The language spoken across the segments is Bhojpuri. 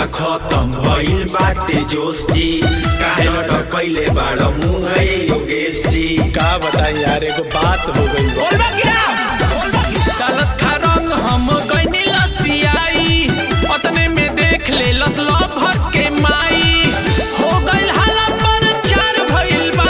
खत्म भइल बाटे जोश जी काहे लटक कैले बाड़ मुंह है योगेश जी का बताई यार एगो बात हो गई गलत खा रंग हम गईनी लसियाई अतने में देख ले लस भर के माई हो गइल हाला पर चार भइल बा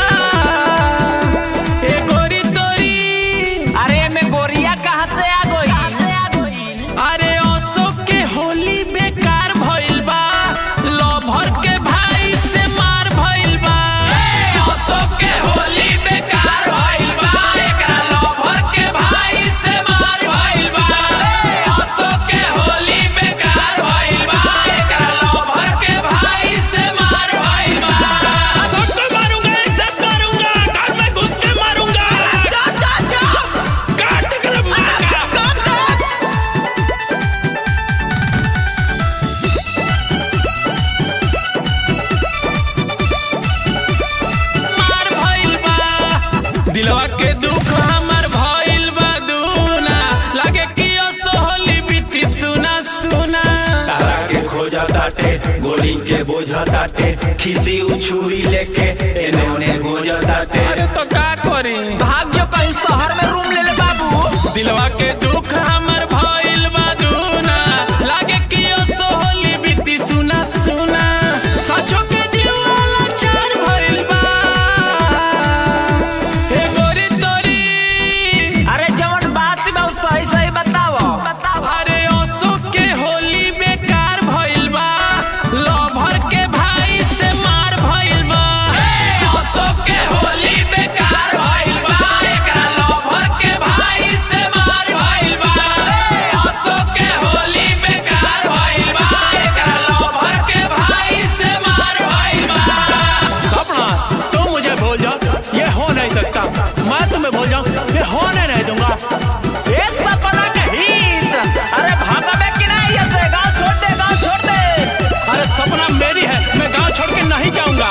ए गोरी तोरी अरे में गोरिया कहाँ से आ गई अरे अशोक के होली बेकार भइल बा लभर के भाई से मार भइल बा अशोक के होली बेकार भइल बा एकरा लभर के भाई से मार भइल बा अशोक के होली बेकार भइल बा एकरा लभर के भाई से मार भइल बा सबको मारूंगा सब मारूंगा घर में घुस के मारूंगा काट कर मारूंगा मार भइल बा दिलवा के दुख हमर भइल बा दूना लागे कि असोहली बीती सुना सुना तारा के खोजा ताटे गोली के बोझा ताटे खिसी उछुरी लेके एने ओने गोजा ताटे अरे तो का करी भाग्य कहीं शहर में रूम ले ले बाबू दिलवा के दुख हमर भइल बा दूना लागे कि असोहली बीती सुना सुना सचो के जीवाला चार भइल बा हे गोरी तोरी अरे जवन बात बा उ सही सही बताओ अरे अशोक के होली बेकार भइल बा लभर के भाई से मार भइल बा अशोक के होली बेकार भइल बा एकरा लभर के भाई से मार भइल बा अशोक के होली बेकार भइल बा एकरा लभर के भाई से मार भइल बा सपना तुम मुझे भूल जाओ ये हो नहीं सकता मैं तुम्हें भूल जाऊं ये होने नहीं दूंगा ए सपना के हित अरे भागबे कि नहीं ऐसे गांव छोड़ दे गांव छोड़ दे अरे सपना मेरी है मैं गांव छोड़ के नहीं जाऊंगा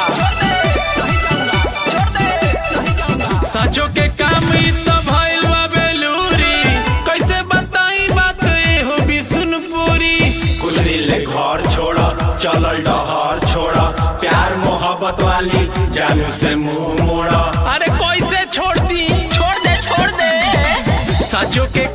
छोड़ दे नहीं जाऊंगा सचो के काम ई तो भइल बा बेलूरी कैसे बताई बात ये हो बिसुनपुरी कुछ दिल ले घर छोड़ा चलल डहर छोड़ा प्यार मोहब्बत वाली जानू से मुंह मोड़ा अरे कैसे छोड़ दी छोड़ दे छोड़ दे सचो के